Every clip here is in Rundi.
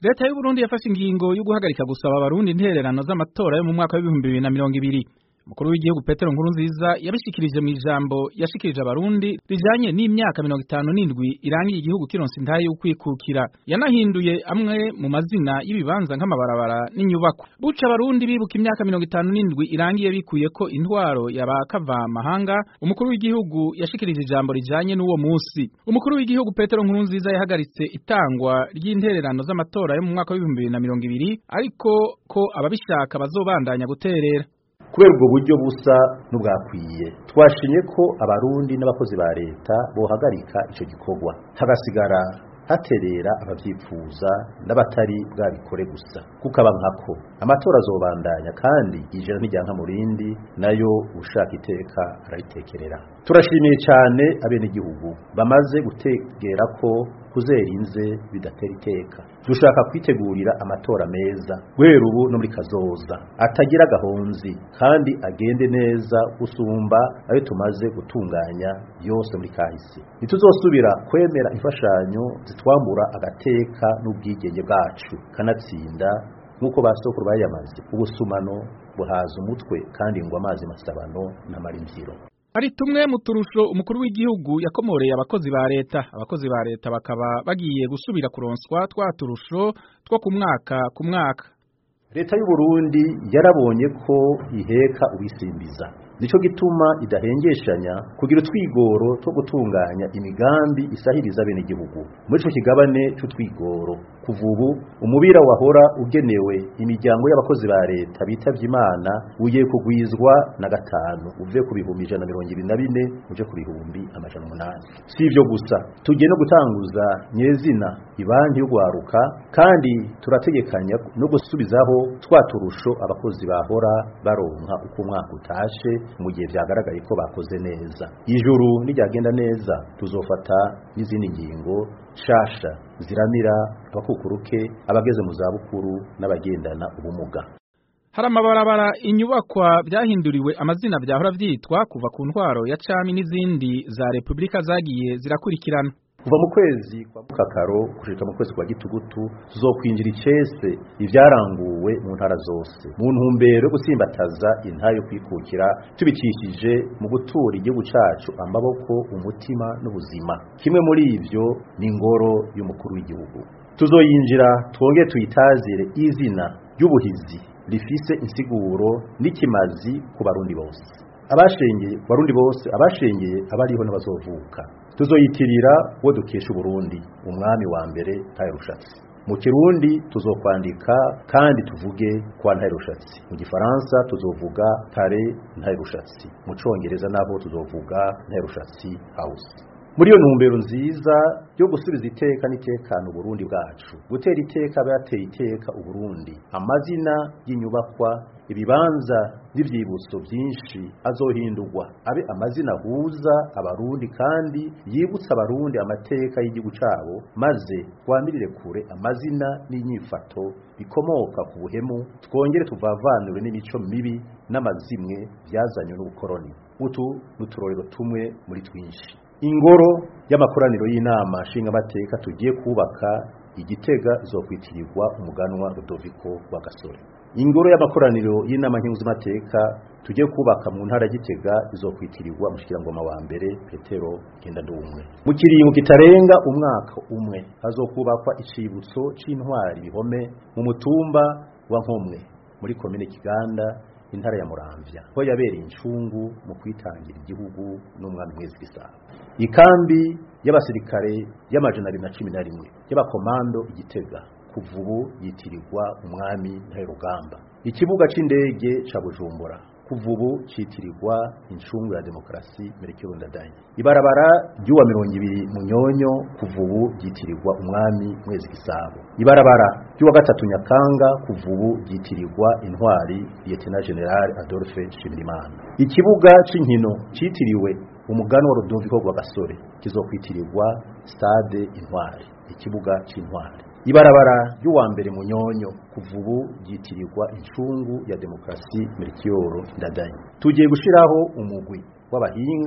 leta y'u Burundi yafashe ingingo yo guhagarika gusaba abarundi intererano z'amatora yo mu mwaka w'ibihumbi bibiri na mirongo ibiri umukuru w'igihugu Petero Nkurunziza yabishikirije mu ijambo yashikirije abarundi rijanye n'imyaka mirongo itanu n'indwi irangiye igihugu kironse intahe y'ukwikukira yanahinduye amwe mu mazina y'ibibanza nk'amabarabara n'inyubako buca abarundi bibuka imyaka mirongo itanu n'indwi irangiye bikuye ko intwaro yabakava mahanga umukuru w'igihugu yashikirije ijambo rijanye n'uwo musi umukuru w'igihugu Petero Nkurunziza yahagaritse itangwa ry'intererano z'amatora yo mu mwaka w'ibihumbi bibiri na mirongo ibiri ariko ko ababishaka bazobandanya guterera kubera ubwo buryo busa n'ubwakwiye twashimye ko abarundi n'abakozi ba leta bohagarika icyo gikorwa hagasigara haterera abavyifuza n'abatari bwabikore gusa kukaba nkako amatora azobandanya kandi ijana n'ijyanka mu rindi nayo ushaka iteka arayitekerera turashimiye cyane abenegihugu bamaze gutegera ko kuzera inze bidatera iteka dushaka kwitegurira amatora meza guhera ubu no muri kazoza atagira gahonzi kandi agende neza gusumba ayo tumaze gutunganya yose muri kahise ntituzosubira kwemera imfashanyo zitwambura agateka n'ubwigenge bwacu kanatsinda nk'uko ba sokuru bayamaze ubusumano buhaza umutwe kandi ngo amazi masabano n'amara imvyiro ari tumwe mu turusho umukuru w'igihugu yakomoreye abakozi ba leta abakozi ba leta bakaba bagiye gusubira kuronswa twa turusho two ku mwaka ku mwaka leta y'u Burundi yarabonye ko iheka ubisimbiza nico gituma idahengeshanya kugira utwigoro two gutunganya imigambi isahiriza bene igihugu muri ico kigabane c'utwigoro kuva ubu umubira wahora ugenewe imiryango y'abakozi ba leta bitavye imana ugiye kugwizwa na gatanu uve ku bihumbi ijana mirongo ibiri na bine uje ku bihumbi amajana umunani si ivyo gusa tugiye no gutanguza nyezina ibanki y'ugwaruka kandi turategekanya no gusubizaho twa turusho abakozi bahora baronka uko umwaka utashe mu gihe vyagaragaye ko bakoze neza ijuru n'iryagenda neza tuzofata n'izindi ngingo shasha ziramira abakukuruke abageze mu zabukuru n'abagendana ubumuga hari amabarabara inyubakwa byahinduriwe amazina byahora vyitwa kuva ku ntwaro ya cami n'izindi za repubulika zagiye zirakurikirana kuva mu kwezi kwa mukakaro kushika mu kwezi kwa gitugutu tuzokwinjira icese ivyaranguwe mu ntara zose mu ntumbero yo gusimbataza intara yo kwikukira tubikishije mu gutura igihugu cacu amaboko umutima n'ubuzima kimwe muri ivyo ni ingoro y'umukuru w'igihugu tuzoyinjira twongere tuyitazire izina ry'ubuhizi rifise insiguro n'ikimazi ku barundi bose abashengeye ku barundi bose abashengeye abariho n'abazovuka tuzoyitirira uwo dukesha uburundi umwami wa mbere ntayarushatsi mu kirundi tuzokwandika kandi tuvuge kwa ntayarushatsi mu gifaransa tuzovuga kare ntayarushatsi mu congereza naho tuzovuga ntayarushatsi house muri iyo ntumbero nziza yo gusubiza iteka n'itekano uburundi bwacu gutera iteka abayateye iteka uburundi amazina y'inyubakwa ibibanza n'ivyibutso byinshi azohindurwa abe amazina ahuza abarundi kandi yibutsa abarundi amateka y'igihugu cabo maze twamirire kure amazina n'inyifato bikomoka ku buhemu twongere tuvavanure n'imico mibi n'amazimwe byazanywe n'ubukoroni utu n'uturorero tumwe muri twinshi ingoro y'amakoraniro y'inama nshingamateka tugiye kubaka igitega izokwitirirwa umuganwa Rudoviko wa Gasore ingoro y'amakoraniro y'inama nkenguzamateka tugiye kubaka mu ntara gitega izokwitirirwa mushikirangoma wa mbere Petero Gendandumwe mu kiringo kitarenga umwaka umwe hazokubakwa icibutso c'intwari bihome mu mutumba wa Nkomwe muri komine Kiganda intara ya Muramvya ko yabereye incungu mu kwitangira igihugu n'umwami mwezi gisabo ikambi y'abasirikare y'amajana abiri na cumi na rimwe y'abakomando igitega kuva ubu yitirirwa umwami ntaherugamba ikibuga c'indege ca bujumbura kuva ubu citirirwa incungu ya demokarasi merekero ndadaye ibarabara ry'uwa mirongo ibiri munyonyo kuva ubu ryitirirwa umwami mwezi gisabo ibarabara ry'uwa gatatu nyakanga kuva ubu ryitirirwa intwari lieutenant general adolphe nshimirimana ikibuga c'inkino citiriwe umugani wa Rudoviko rwa Gasore kizokwitirirwa stade intwari ikibuga c'intwari ibarabara ry'uwa mbere munyonyo kuva ubu ryitirirwa incungu ya demokarasi Melchior Ndadaye tugiye gushiraho umugwi w'abahinga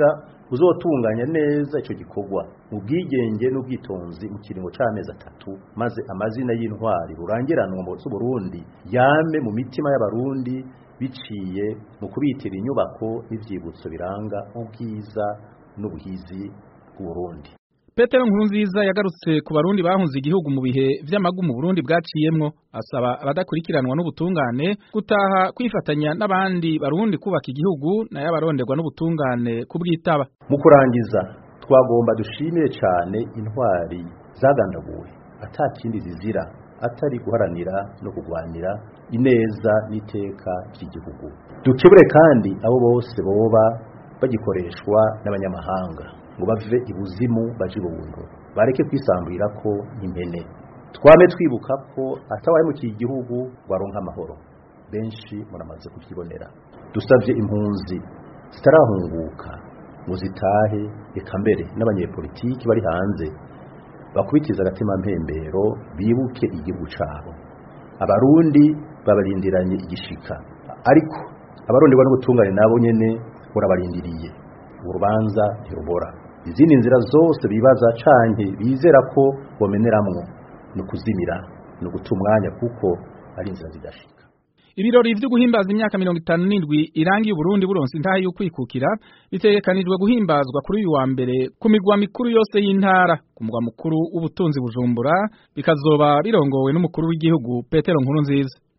uzotunganya neza ico gikorwa mu bwigenge n'ubwitonzi mu kiringo c'amezi atatu maze amazina y'intwari rurangiranwa mu Burundi yame mu mitima y'abarundi biciye mu kubitira inyubako n'ivyibutso biranga ubwiza n'ubuhizi bw'Uburundi Petero Nkurunziza yagarutse ku barundi bahunze igihugu mu bihe vy'amagumu Burundi bwaciyemwo asaba abadakurikiranwa n'ubutungane gutaha kwifatanya n'abandi barundi kubaka igihugu nayo abaronderwa n'ubutungane kubwitaba mu kurangiza twagomba dushimire cyane intwari zagandaguwe atakindi zizira atari guharanira no kugwanira ineza n'iteka ry'igihugu dukebure kandi abo bose boba bagikoreshwa n'abanyamahanga ngo bave ibuzimu baje ibuntu bareke kwisambura ko impene twame twibuka ko atawaye mu gihugu waronka amahoro benshi muramaze kukibonera dusavye impunzi zitarahunguka ngo zitahe eka mbere n'abanyepolitiki bari hanze bakubitiza agatima mpembero bibuke igihugu cabo abarundi babarindiranye igishika ariko abaronderwa n'ubutungane nabo nyene burabarindiriye urubanza ntirubora izindi nzira zose bibaza canke bizera ko bomeneramwo ni ukuzimira ni uguta umwanya kuko ari inzira zidashika Ibirori vyo guhimbaza imyaka mirongo itanu n'indwi irangiye Uburundi buronse intaha yo kwikukira bitegekanijwe guhimbazwa kuri uyu wa mbere ku migwa mikuru yose y'intara ku mugwa mukuru w'ubutunzi Bujumbura bikazoba birongowe n'umukuru w'igihugu Petero Nkurunziza